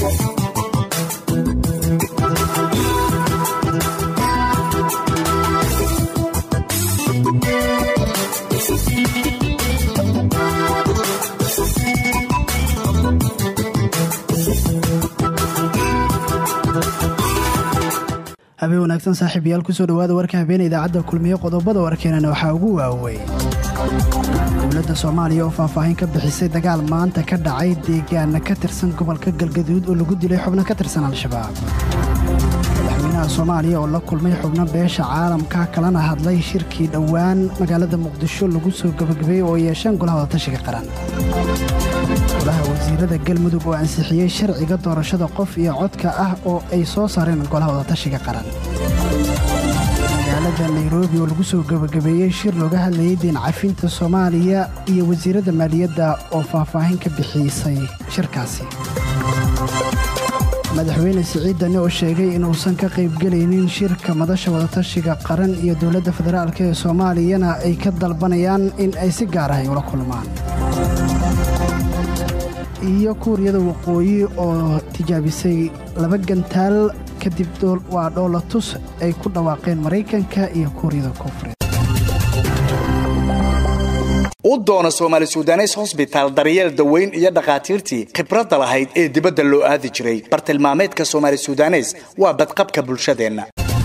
habeen wanaagsan saaxiibayaal kusoo dhawaada warka habeena idaacadda kulmiye qodobada warkeenana waxaa ugu waaweyn dowladda soomaaliya oo faahfaahin ka bixisay dagaal maanta ka dhacay deegaana ka tirsan gobolka galgaduud oo lagu dilay xubno ka tirsan al-shabaab madaxweynaha soomaaliya oo la kulmay xubno beesha caalamka kalana hadlay shirkii dhowaan magaalada muqdisho lagu soo gabagabeeyey oo yeesheen golaha wadatashiga qaran golaha wasiirada galmudug oo ansixiyey sharciga doorashada qof iyo codka ah oo ay soo saareen golaha wadatashiga qaran magaalada nairobi oo lagu soo gabagabeeyey shir looga hadlayay deen cafinta soomaaliya iyo wasiiradda maaliyadda oo faahfaahin ka bixisay shirkaasi madaxweyne siciid dani oo sheegay inuusan ka qaybgelaynin shirka madasha wadatashiga qaran iyo dowladda federaalk ee soomaaliyana ay ka dalbanayaan in ay si gaar ah ay ula kulmaan iyo kuuriyada waqooyi oo tijaabisay laba gantaal kadib waa dhoolatus ay ku dhawaaqeen maraykanka iyo kuuriyada koonfureed u doono soomaali sudanes hosbitaal daryeel daweyn iyo dhakhaatiirtii khibradda lahayd ee dibadda loo aadi jiray bartilmaameedka soomaali sudanes waa badqabka bulshadeenna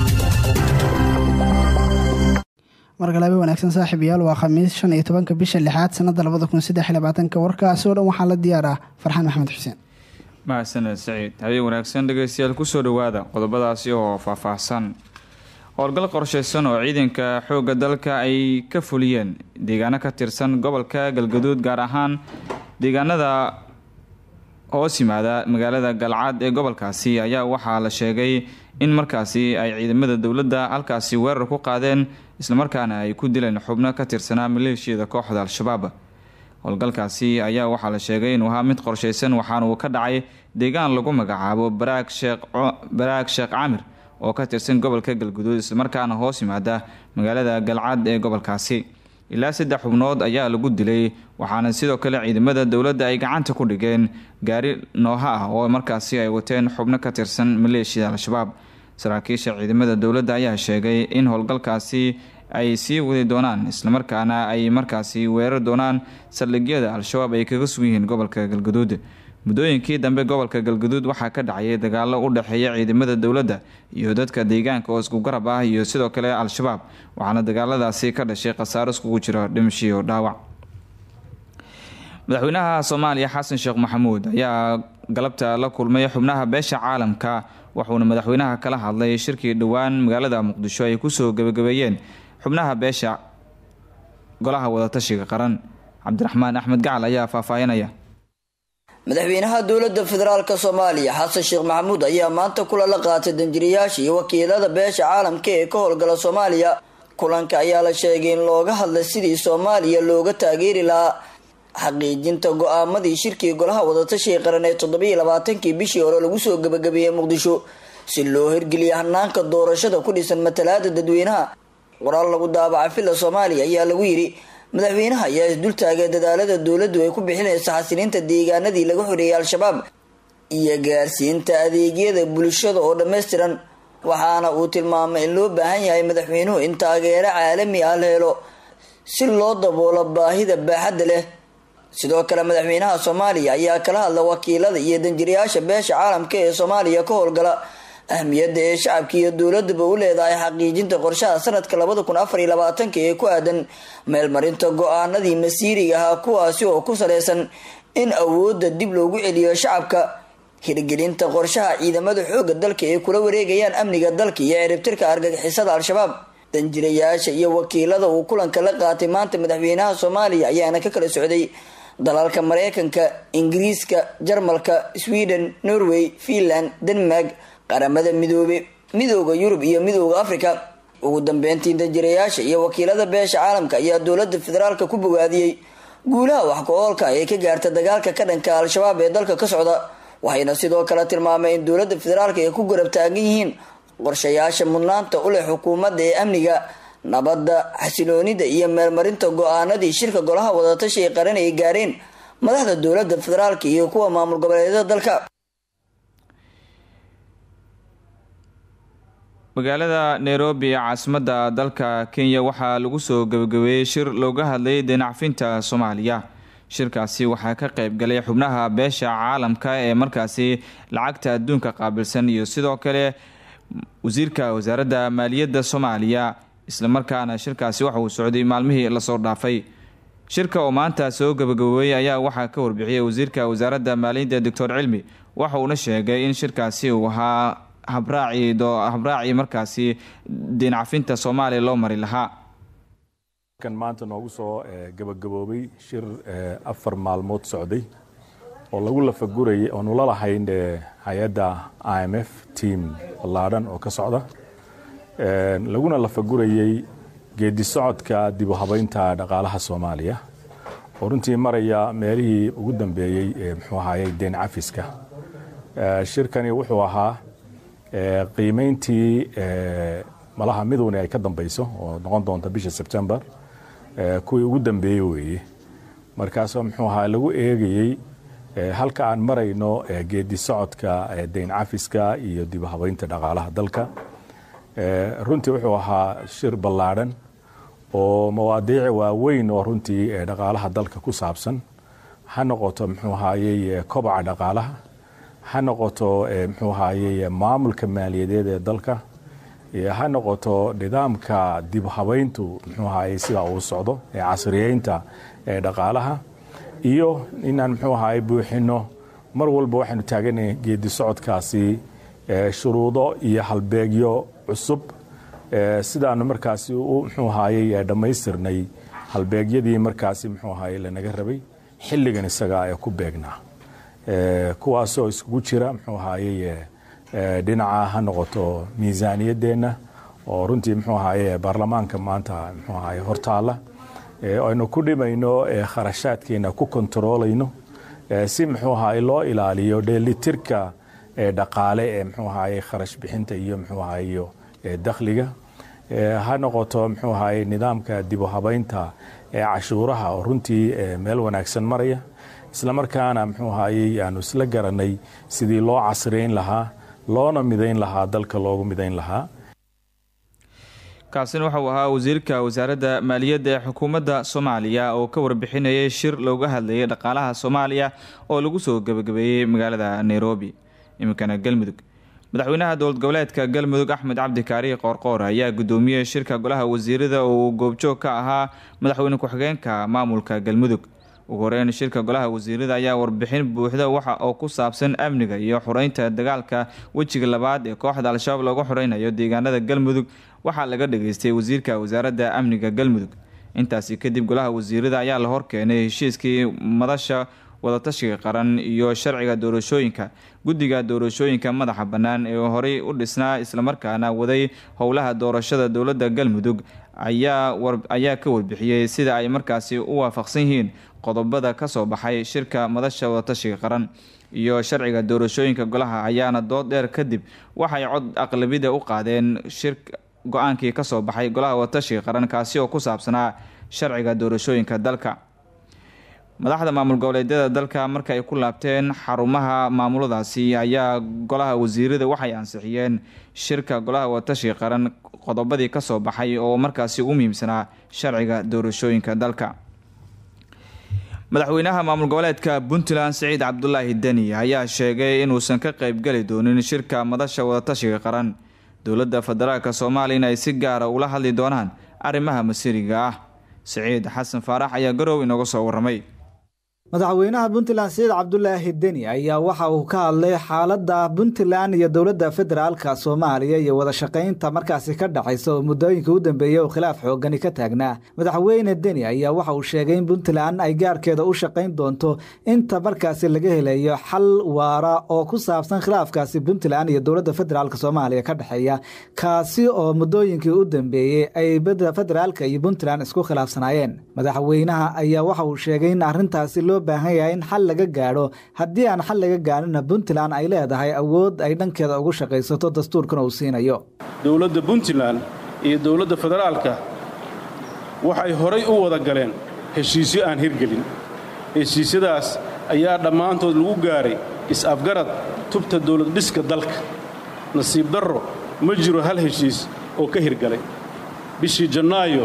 margalaabe wanaagsan saaxiibayaal waa khamiis shan iyo tobanka bisha lixaad sanada labada kun saddex iyo labaatanka warkaasi oo dhan waxaa la diyaaraa farxaan maxamed xuseen mahadsaned saciid habeen wanaagsan dhegeystayaal kusoo dhawaada qodobadaasi oo faahfaahsan howlgal qorshaysan oo ciidanka xoogga dalka ay ka fuliyeen deegaano ka tirsan gobolka galgaduud gaar ahaan deegaanada hoos yimaada magaalada galcad ee gobolkaasi ayaa waxaa la sheegay in markaasi ay ciidamada dowladda halkaasi weerar ku qaadeen islamarkaana ay ku dileen xubno ka tirsanaa maleeshiyada kooxda al-shabaab howlgalkaasi ayaa waxaa la sheegay inuu ahaa mid qorshaysan waxaana uu ka dhacay deegaan lagu magacaabo baraag sheekh camir oo ka tirsan gobolka galguduud islamarkaana hoos yimaada magaalada galcad ee gobolkaasi ilaa saddex xubnood ayaa lagu dilay waxaana sidoo kale ciidamada dowladda ay gacanta ku dhigeen gaari nooha ah oo markaasi ay wateen xubno ka tirsan maleeshiyada al-shabaab saraakiisha ciidamada dowladda ayaa sheegay in howlgalkaasi ay sii wadi doonaan islamarkaana ay markaasi weerar doonaan saldhigyada al-shabaab ay kaga sugan yihiin gobolka galguduud muddooyinkii dambe gobolka galguduud waxaa ka dhacayay dagaalo u dhexeeya ciidamada dowladda iyo dadka deegaanka oo isku garab ah iyo sidoo kale al-shabaab waxaana dagaaladaasi ka dhashay khasaaro iskugu jira dhimashiyo dhaawac madaxweynaha soomaaliya xasan sheekh maxamuud ayaa galabta la kulmay xubnaha beesha caalamka wuxuuna madaxweynaha kala hadlay shirkii dhowaan magaalada muqdisho ay kusoo gabagabeeyeen xubnaha beesha golaha wadatashiga qaran cabdiraxmaan axmed gacal ayaa faahfaahinaya madaxweynaha dowladda federaalk soomaaliya xasan sheekh maxamuud ayaa maanta kula la qaatay danjiriyaasha iyo wakiilada beesha caalamka ee ka howlgala soomaaliya kulanka ayaa la sheegay in looga hadlay sidii soomaaliya looga taageeri lahaa xaqiijinta go-aamadii shirkii golaha wadatashiga qaran ee toddobiiyo labaatankii bishii hore lagu soo gabagabeeyey muqdisho si loo hirgeliya hanaanka doorashada ku dhisan matalaada dadweynaha qoraal lagu daabaca villa soomaaliya ayaa lagu yidhi madaxweynaha ayaa isdultaagay dadaalada dowladdu ay ku bixinaysa xasiliinta deegaanadii laga xoreeyay al-shabaab iyo gaarsiinta adeegyada bulshada oo dhammaystiran waxaana uu tilmaamay in loo baahan yahay madaxweynuhu in taageero caalami ah la helo si loo daboolo baahida baaxadda leh sidoo kale madaxweynaha soomaaliya ayaa kala hadla wakiilada iyo danjirayaasha beesha caalamka ee soomaaliya ka howlgala ahmiyadda ee shacabka iyo dowladaba u leedahay xaqiijinta qorshaha sanadka labada kun afar iyo labaatanka ee ku aadan meelmarinta go-aanadii masiiriga ahaa kuwaasi oo ku saleysan in awoodda dib loogu celiyo shacabka hirgelinta qorshaha ciidamada xooga dalka ay kula wareegayaan amniga dalka iyo ciribtirka argagixisada al-shabaab danjirayaasha iyo wakiilada uu kulanka la qaatay maanta madaxweynaha soomaaliya ayaana ka kala socday dalalka mareykanka ingiriiska jarmalka sweden norway finland denmark qaramada midoobe midooda yurub iyo midooda africa ugu dambeyntii danjirayaasha iyo wakiilada beesha caalamka ayaa dowlada federaalka ku bogaadiyey guulaha wax ku-oolka ee ka gaarta dagaalka ka dhanka al-shabaab ee dalka ka socda waxayna sidoo kale tilmaamay in dowlada federaalka ay ku garab taagan yihiin qorshayaasha mudnaanta u leh xukuumadda ee amniga nabadda xasiloonida iyo meelmarinta go-aanadii shirka golaha wadatashiga qaran ay gaareen madaxda dowlada federaalka iyo kuwa maamul goboleedyada dalka magaalada nairobi ee caasimadda dalka kenya waxaa lagu soo gabagabeeyey shir looga hadlayay deenacfinta soomaaliya shirkaasi waxaa ka qayb galay xubnaha beesha caalamka ee markaasi lacagta adduunka qaabilsan iyo sidoo kale wasiirka wasaaradda maaliyadda soomaaliya islamarkaana shirkaasi waxa uu socday maalmihii lasoo dhaafay shirka oo maanta soo gabagaboobay ayaa waxaa ka warbixiyay wasiirka wasaaradda maaliyadda doctor cilmi waxa uuna sheegay in shirkaasi uu ahaa habraaci markaasi deencafinta soomaaliya loo mari lahaa kan maanta noogu soo gabagaboobay shir afar maalmood socday oo lagu lafagurayay oonu la lahayn hay-adda i m f team ballaadhan oo ka socda laguna lafagurayey geedi socodka dib u habaynta dhaqaalaha soomaaliya oo runtii maraya meelihii ugu dambeeyey ee muxuu ahayey deen cafiska shirkani wuxuu ahaa qiimeyntii malaha midowni ay ka dambayso oo noqon doonta bisha sebtembar kuwii ugu dambeeyey weeye markaasoo muxuu ahaa lagu eegayey halka aan marayno geedi socodka deyn cafiska iyo dib u habaynta dhaqaalaha dalka runtii wuxuu ahaa shir ballaadhan oo mawaadiic waaweyn oo runtii dhaqaalaha dalka ku saabsan ha noqoto muxuu ahayey kobaca dhaqaalaha ha noqoto muxuu ahayey maamulka maaliyadeed ee dalka ha noqoto nidaamka dib habayntu muxuu ahayey sidaa uu socdo ee casriyeynta ee dhaqaalaha iyo inaan muxuu ahayey buuxino mar walba waxaanu taaganahay geedi socodkaasi shuruudo iyo halbeegyo cusub sidaanu markaasi u muxuu ahayey dhammaystirnay halbeegyadii markaasi muxuu ahayey lanaga rabay xilligan isaga ee ku beegnaa kuwaasoo iskugu jira muxuu ahayey dhinaca ha noqoto miisaaniyadeenna oo runtii muxuu ahayey baarlamaanka maanta muxuu ahayey hortaala aynu ku dhimayno kharashaadkeena ku kontaroolayno si muxuu ahayey loo ilaaliyo dheelitirka dhaqaale ee muxuu ahayey kharash bixinta iyo muxuu ahayo dakhliga ha noqoto muxuu ahayey nidaamka dib u habaynta ee cashuuraha oo runtii meel wanaagsan maraya islamarkaana muxuu ahayey aanu isla garanay sidii loo casriyeyn lahaa loona midayn lahaa dalka loogu midayn lahaa kaasina waxauu ahaa wasiirka wasaaradda maaliyadda ee xukuumadda soomaaliya oo ka warbixinayay shir looga hadlayay dhaqaalaha soomaaliya oo lagu soo gebagabeeyey magaalada nairobi iminkana galmudug madaxweynaha dowlad goboleedka galmudug axmed cabdi kaarihi qoorqoor ayaa gudoomiyey shirka golaha wasiirada oo uu goobjoog ka ahaa madaxweyne ku-xigeenka maamulka galmudug ugu horeyn shirka golaha wasiirada ayaa warbixin buuxda waxa oo ku saabsan amniga iyo xureynta dagaalka wejiga labaad ee kooxda al-shabaab looga xureynayo deegaanada galmudug waxaa laga dhageystay wasiirka wasaaradda amniga galmudug intaasi kadib golaha wasiirada ayaa la horkeenay heshiiskii madasha wadatashiga qaran iyo sharciga doorashooyinka guddiga doorashooyinka madaxa bannaan ee horey u dhisnaa islamarkaana waday howlaha doorashada dowladda galmudug ayaa ka warbixiyey sida ay markaasi u waafaqsan yihiin qodobada kasoo baxay shirka madasha wadatashiga qaran iyo sharciga doorashooyinka golaha ayaana dood dheer kadib waxay cod aqlabida u qaadeen shir go-aankii kasoo baxay golaha wadatashiga qaran kaasi oo ku saabsanaa sharciga doorashooyinka dalka madaxda maamul goboleedyada dalka marka ay ku laabteen xarumaha maamuladaasi ayaa golaha wasiirada waxay ansixiyeen shirka golaha wadatashiga qaran qodobadii kasoo baxay oo markaasi ugu muhiimsanaa sharciga doorashooyinka dalka madaxweynaha maamul goboleedka puntland siciid cabdulaahi deni ayaa sheegay inuusan ka qeybgeli doonin shirka madasha wadatashiga qaran dowladda federaalka soomaaliya in ay si gaara ula hadli doonaan arrimaha masiriga ah siciid xasan faarax ayaa garow inooga soo waramay madaxweynaha puntland siciid cabdulaahi deni ayaa waxa uu ka hadlay xaaladda puntland iyo dowladda federaalka soomaaliya iyo wada shaqaynta markaasi ka dhexaysa oo muddooyinka u dambeeyey oo khilaaf xoogani ka taagnaa madaxweyne deni ayaa waxa uu sheegay in puntland ay gaarkeeda u shaqayn doonto inta markaasi laga helayo xal waara oo ku saabsan khilaafkaasi puntland iyo dowladda federaalk soomaaliya ka dhexeeya kaasi oo muddooyinkii u dambeeyey ay federaalka iyo puntland isku khilaafsanaayeen madaxweynaha ayaa waxa uu sheegay in arrintaasi loo baahan yahay in xal laga gaadho haddii aan xal laga gaadhina puntland ay leedahay awood ay dhankeeda ugu shaqaysato dastuurkana uu siinayo dowladda puntland iyo dowladda federaalka waxay horay u wada galeen heshiisyo aan hirgelin heshiisyadaas ayaa dhammaantood lagu gaaray is-afgarad tubta dowlad dhiska dalka nasiib darro ma jiro hal heshiis oo ka hirgalay bishii jannaayo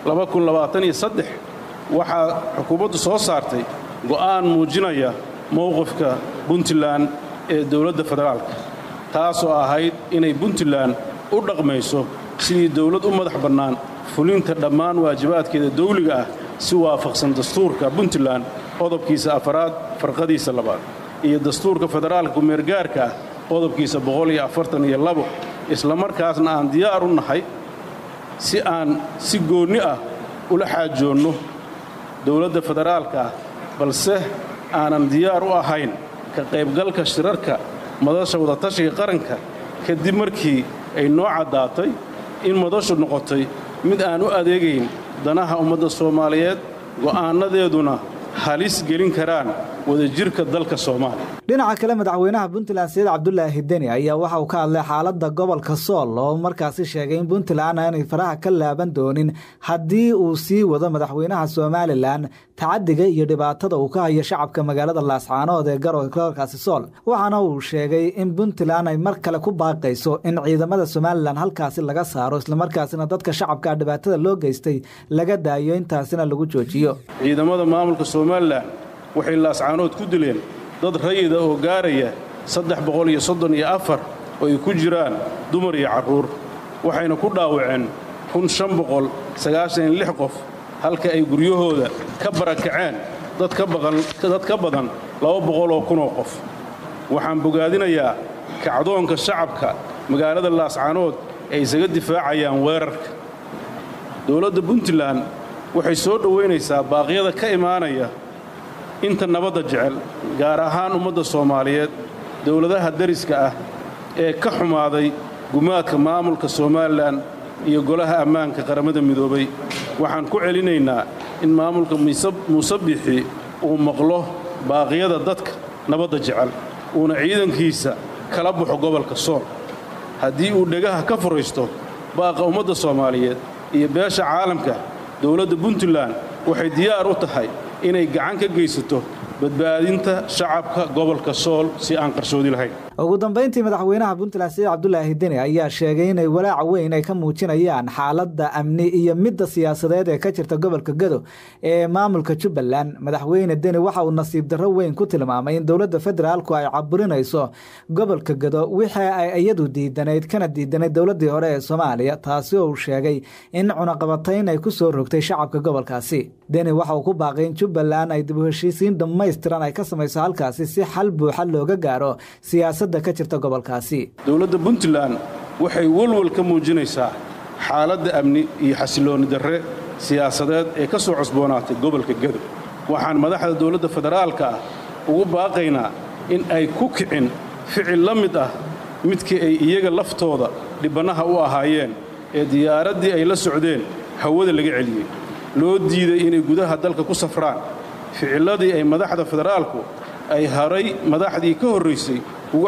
waxaa xukuumaddu soo saartay go'aan muujinaya mowqifka puntland ee dowladda federaalka taasoo ahayd inay puntland u dhaqmayso sidii dowlad u madax bannaan fulinta dhammaan waajibaadkeeda dawliga ah si waafaqsan dastuurka puntland qodobkiisa afaraad farqadiisa labaad iyo dastuurka federaalka kumeergaarka ah qodobkiisa islamarkaasna aan diyaar u nahay si aan si goonni ah ula xaajoonno dowladda federaalka ah balse aanan diyaar u ahayn ka qaybgalka shirarka madasha wadatashiga qaranka kadib markii ay noo caddaatay in madashu noqotay mid aan u adeegayn danaha ummadda soomaaliyeed go'aannadeeduna halis gelin karaan wadajirka dalka soomaaliya dhinaca kale madaxweynaha puntland sayid cabdulaahi deni ayaa waxa uu ka hadlay xaaladda gobolka sool oo markaasi sheegay in puntland aanay faraha ka laaban doonin haddii uu sii wado madaxweynaha somalilan tacadiga iyo dhibaatada uu ka hayo shacabka magaalada laascaanood ee gobolkaasi sool waxaana uu sheegay in puntland ay mar kale ku baaqayso in ciidamada somalilan halkaasi laga saaro islamarkaasina dadka shacabka dhibaatada loo geystay laga daayo intaasina lagu joojiyo ciidamada maamulka somalilan waxay laascaanood ku dileen dad rayida oo gaaraya oo ay ku jiraan dumar iyo carruur waxayna ku dhaawaceen qof halka ay guryahooda ka barakaceen dad ka badan oo kunoo qof waxaan bogaadinayaa kacdoonka shacabka magaalada laascaanood ay isaga difaacayaan weerarka dowladda puntland waxay soo dhowaynaysaa baaqyada ka imaanaya inta nabadda jecel gaar ahaan ummadda soomaaliyeed dowladaha dariska ah ee ka xumaaday gumaadka maamulka somalilan iyo golaha ammaanka qaramada midoobay waxaan ku celinaynaa in maamulka muuse bixi uu maqlo baaqyada dadka nabadda jecel uuna ciidankiisa kala baxo gobolka sool haddii uu dhegaha ka furaysto baaqa ummadda soomaaliyeed iyo beesha caalamka dowladda puntland waxay diyaar u tahay inay gacan ka geysato badbaadinta shacabka gobolka sool si aan qarshoodi lahayn ugu dambeyntii madaxweynaha puntland sayid cabdulaahi deni ayaa sheegay inay walaaca weyn ay ka muujinayaan xaaladda amni iyo midda siyaasadeed ee ka jirta gobolka gado ee maamulka jubbaland madaxweyne deni waxa uu nasiib darro weyn ku tilmaamay in dowladda federaalku ay caburinayso gobolka gado wixii ay iyadu diidanayd kana diidanayd dowladii hore ee soomaaliya taasi oo uu sheegay in cunaqabatayn ay ku soo rogtay shacabka gobolkaasi deni waxa uu ku baaqay in jubbaland ay dib u heshiisiin dhammaystiran ay ka samayso halkaasi si xal buuxa looga gaaro siyaasad dowladda puntland waxay welwel ka muujinaysaa xaaladda amni iyo xasiloonni darre siyaasadeed ee ka soo cusboonaatay gobolka gado waxaan madaxda dowladda federaalka ah ugu baaqaynaa in ay ku kicin ficil la mid ah midkii ay iyaga laftooda dhibbannaha u ahaayeen ee diyaaraddii ay la socdeen hawada laga celiyey loo diiday inay gudaha dalka ku safraan ficilladii ay madaxda federaalku ay haray madaxdii ka horraysay ugu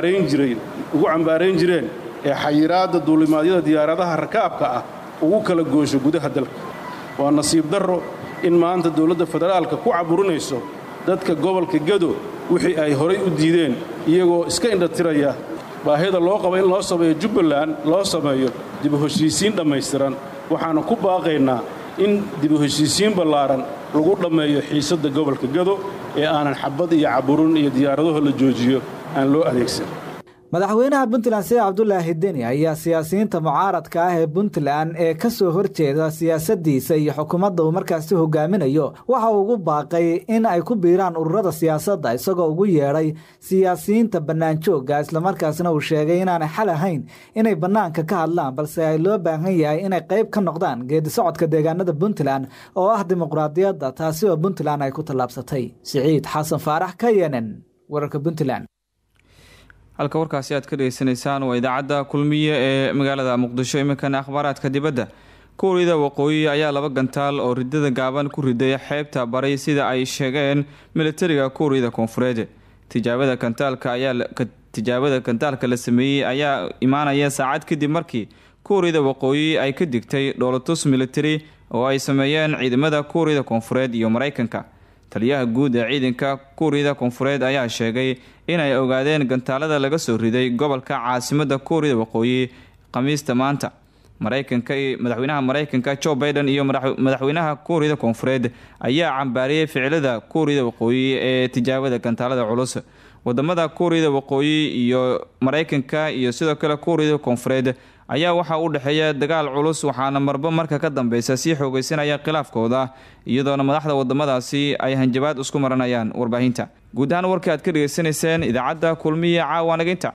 cambaarayn jireen ee xayiraadda duulimaadyada diyaaradaha rakaabka ah ugu kala goosho gudaha dalka waa nasiib darro in maanta dowladda federaalka ku caburinayso dadka gobolka gado wixii ay horay u diideen iyagoo iska indhatiraya baahida loo qaba in loo sameeyo jubbaland loo sameeyo dibu heshiisiin dhammaystiran waxaana ku baaqaynaa in dibu heshiisiin ballaaran lagu dhammeeyo xiisadda gobolka gado ee aanan xabad iyo caburin iyo diyaaradaho la joojiyo aan loo adeegsan madaxweynaha puntland sayid cabdulaahi deni ayaa siyaasiyiinta mucaaradka ah ee puntland ee ka soo horjeeda siyaasadiisa iyo xukuumadda uu markaasi hogaaminayo waxa uu ugu baaqay in ay ku biiraan ururada siyaasadda isagoo ugu yeedhay siyaasiyiinta bannaanjoogga islamarkaasna uu sheegay inaanay xal ahayn inay bannaanka ka hadlaan balse ay loo baahan yahay inay qayb ka noqdaan geedisocodka deegaanada puntland oo ah dimuqraadiyadda taasi oo puntland ay ku tallaabsatay siciid xasan faarax ka yenen wararka puntland halka warkaasi aad ka dhegeysanaysaan waa idaacadda kulmiye ee magaalada muqdisho iminkana akhbaaraadka dibadda kuuriyada waqooyi ayaa laba gantaal oo ridada gaaban ku riday xeebta baray sida ay sheegeen militariga kuuriyada koonfureed tijaabada gantaalka ayaa tijaabada gantaalka la sameeyey ayaa imaanaya saacad kadib markii kuuriyada waqooyi ay ka digtay dhoolatus militari oo ay sameeyeen ciidamada kuuriyada koonfureed iyo mareykanka taliyaha guud ee ciidanka kuuriyada koonfureed ayaa sheegay inay ogaadeen gantaalada laga soo riday gobolka caasimada kuuriyada waqooyi khamiista maanta maraykanka madaxweynaha maraykanka joe biden iyo madaxweynaha kuuriyada koonfureed ayaa cambaariyey ficilada kuuriyada waqooyi ee tijaabada gantaalada culus wadamada kuuriyada waqooyi iyo maraykanka iyo sidoo kale kuuriyada koonfureed ayaa waxaa u dhexeeya dagaal culus waxaana marba marka ka dambeysa sii xoogeysanaya khilaafkooda iyadoona madaxda wadamadaasi ay hanjabaad isku maranayaan warbaahinta guud ahaan warkii aad ka dhegeysanayseen idaacadda kulmiya caawa naginta